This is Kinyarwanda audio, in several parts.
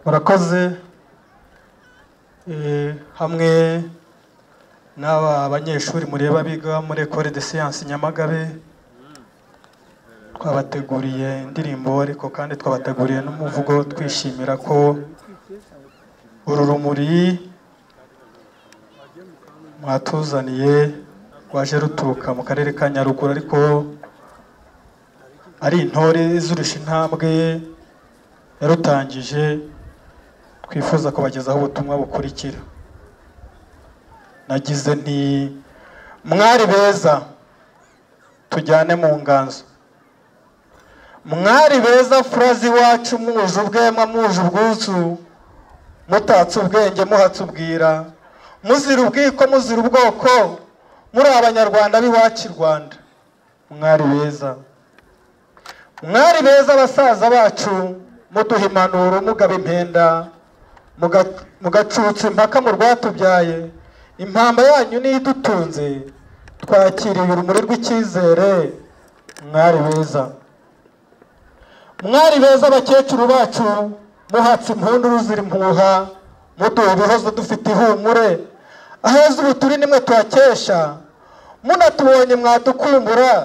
murakoze Eh, hamwe n'aba banyeshuri mureba biga muri Ecole de Sciences Nyamagabe twabateguriye indirimbo ariko kandi twabateguriye n'umuvugo twishimira ko uru rumuri mwatuzaniye rwaje ruturuka mu karere ka Nyaruguru ariko ari intore zurusha intambwe yarutangije twifuza kubagezaho ubutumwa bukurikira nagize nti mwari beza tujyane mu nganzo mwari beza furazi iwacu muje ubwema muje ubwuzu mutatse ubwenge muhatse ubwira muzira ubwiko muzira ubwoko muri abanyarwanda b'iwacu i rwanda mwari beza mwari beza basaza bacu muduha impanuro mugaba impenda muga- mugacutsa impaka mu rwatubyaye impamba yanyu niyo idutunze twakiriye urumuri rw'icyizere mwari beza mwari beza bakecuru bacu muhatse impundu ruzira impuha muduha ibihozo dufite ihumure aheza ubu turi nimwe tuhakesha munatubonye mwadukumbura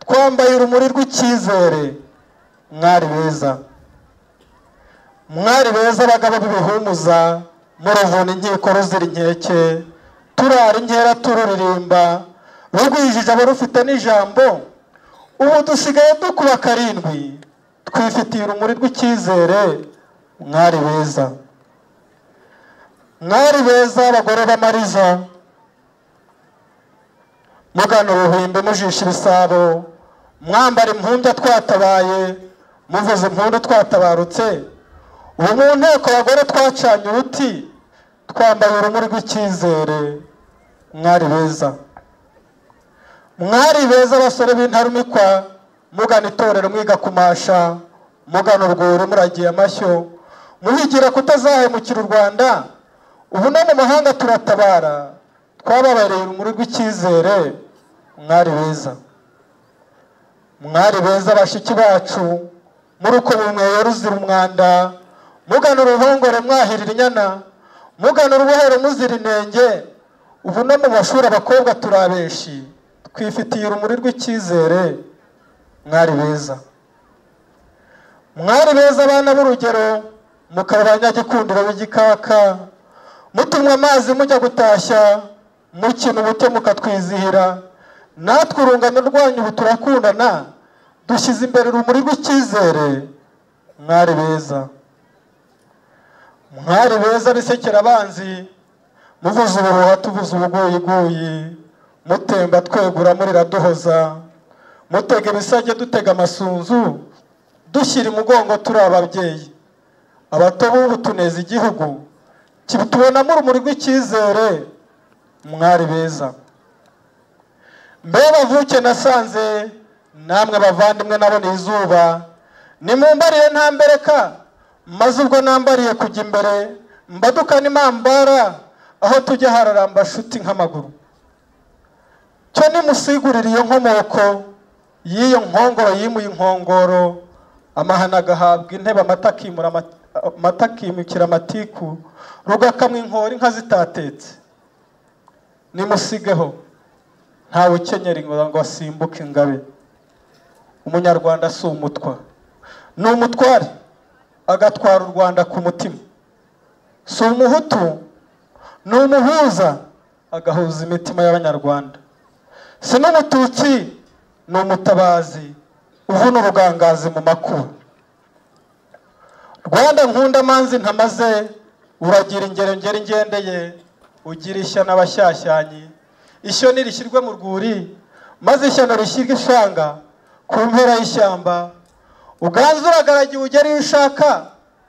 twambaye urumuri rw'icyizere mwari beza mwari beza abagabo b'ibihumuza muruvuna inkiko ruzira inkeke turara inkera tururirimba rurwijije abarufite n'ijambo ubu dusigaye dukuba karindwi twifitiye urumuri rw'icyizere mwari beza mwari beza abagore b'amariza mugana ubuhimbi mujisha ibisabo mwambara impumbya twatabaye muvuza impundu twatabarutse ubu mu nteko abagore twacanye uruti twambaye urumuri rw'icyizere mwari beza mwari beza abasore b'intarumikwa mugana itorero mwiga kumasha mugana urwuri muragiye amashyo muhigira kutazahemukira u rwanda ubu no mu mahanga turatabara twababareye urumuri rw'icyizere mwari beza mwari beza bashiki bacu murukumu mweyo ruzira umwanda mugana uruhongore mwahirira inyana mugana urubohero muzira inenge ubu no mu mashuri abakobwa turi abeshi twifitiye urumuri rw'icyizere mwari beza mwari beza abana b'urugero mukaba abanyagikundiro b'igikaka mutumwa amazi mujya gutashya mukina ubute mukatwizihira natwe urungano rwanyu ubu turakundana dushyize imbere urumuri rw'icyizere mwari beza mwari beza bisekera abanzi muvuza ubuhuha tuvuza ubuguyiguyi mutemba twegura murira duhoza mutega ibisage dutega amasunzu dushyira imugongo turi ababyeyi abato b'ubu tuneza igihugu tubonamo urumuri rw'icyizere mwari beza mbe bavuke nasanze namwe bavandimwe naboneye izuba nimumbariye ntambereka maze ubwo nambariye kujya imbere mbadukana imambara aho tujya hararamba shuti nk'amaguru cyo nimusigurire iyo nkomoko y'iyo nkongoro yimuye inkongoro amahana agahabwa intebe amata akimura ama- amata akimukira amatiku rugakamwa inkori inka zitatetse nimusigeho ntawe ukenyera ingoma ngo asimbuke ingabe umunyarwanda si umutwa ni umutware agatwara u rwanda ku mutima si umuhutu ni umuhuza agahuza imitima y'abanyarwanda si n'umututsi ni umutabazi uvuna ubugangazi mu makuba rwanda nkunda amanzi ntamaze uragira ingero ngeri ngendeye ugira ishya n'abashyashyanyi ishyo nirishyirwe mu rwuri maze ishyano rishyirwe ishanga ku mpera y'ishyamba uganza uragaragiwe ugera iyo ushaka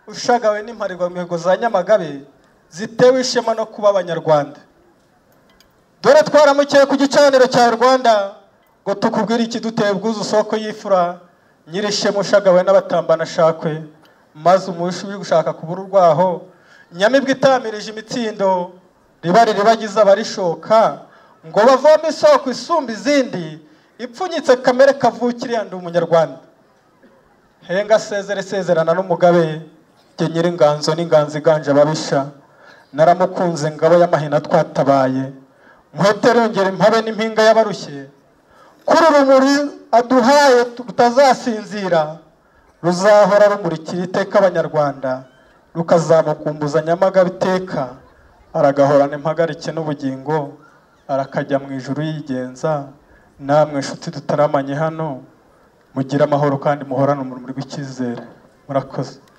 ushagawe n'imparirwamihigo za nyamagabe zitewe ishema no kuba abanyarwanda dore twaramukeye ku gicaniro cya rwanda ngo tukubwire ikiduteye ubwuzu soko y'ifura nyirishema ushagawe n'abatambana ashakwe maze umushi uri gushaka kubura urwaho nyamibwa itamirije imitsindo riba riribagiza abarishoka ngo bavome isoko isumba izindi ipfunyitse kamere kavukire yandi umunyarwanda henga asezere isezerana n'umugabe jye nyiringanzo n'inganzo iganje ababisha naramukunze ngabo y'amahina twatabaye muhetere yongera impabe n'impinga y'abarushye kuri urumuri aduhaye rutazasinzira ruzahora rumurikira iteka abanyarwanda rukazamukumbuza nyamagabe iteka aragahorana impagarike n'ubugingo arakajya mu ijuru yigenza namwe inshuti dutaramanye hano mugire amahoro kandi muhorane umurimo w'icyizere murakoze